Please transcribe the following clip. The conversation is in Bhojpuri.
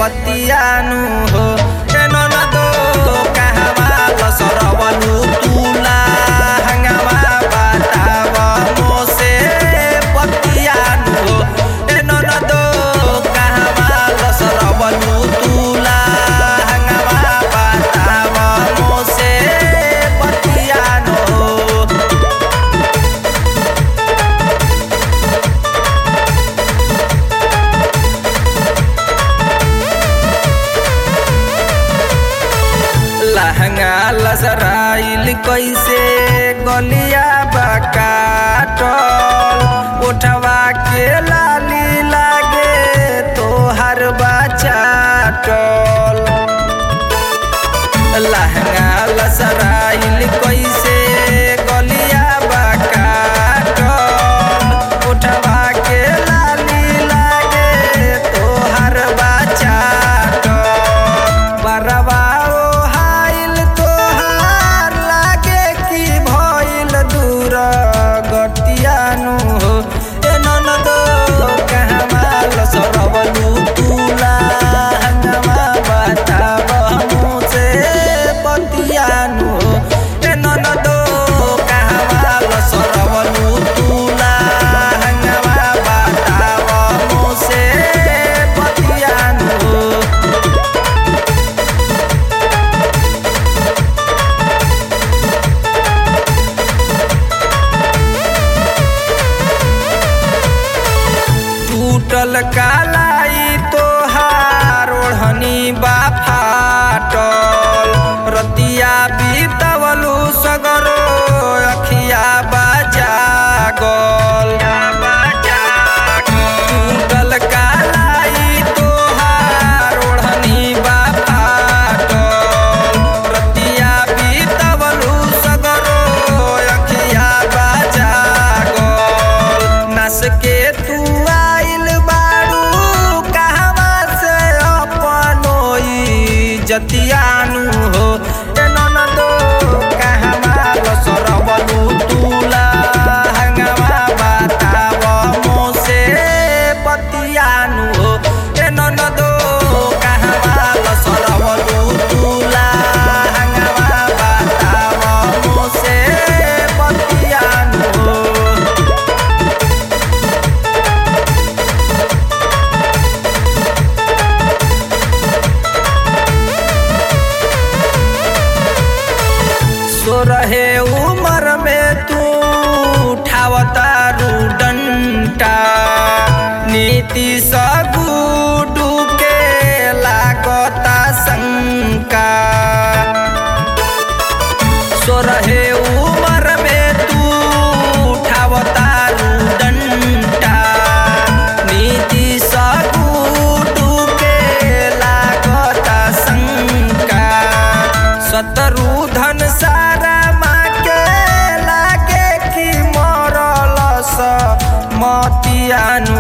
बतियानु हो ए ननदो कहवा लसरवलु तुला हंगामा बताव मोसे बतियानु हो ए ननदो कहवा लसरवलु तुला हंगामा बताव मोसे बतियानु हो लहंगा लसराइल कैसे गलिया बकाटल उठवा के लाली लागे तोहर बचाटल लहंगा लसराइल कैसे गलिया बकाटल उठवा के लाली लागे तोहर बचाटल बरवा हाइल तोहार लागे कि भइल दूर गतियानु हो ए ननदो कहमा लसरवलु तुला हंगमा बताव मुसे बतियानु हो ए ननदो कहमा लसरवलु तुला हंगमा बताव मुसे बतियानु हो टूटल कालाई तोहार ओढ़नी बा फाटल रतिया बीतवलू सगरो अखिया बाजागल टूटल कालाई तोहार ओढ़नी बा फाटल रतिया बीतवलू सगरो अखिया बाजागल नस के तू आइल बारू कहवा से अपनोई जतियानु हो ए ननदो कहवा लसरवलु तुला हंगवा बताव मोसे बतियानु हो ए ननदो कहवा लसरवलु तुला हंगवा बताव मोसे बतियानु हो सो रहे उमर में तू उठावता डंटा नीति सगुडू के लागता शंका सो रहे उमर में तू उठावता डंटा नीति सगुडू के लागता शंका सतरू धन सारा माँ के लागे कि मरल स मतियानु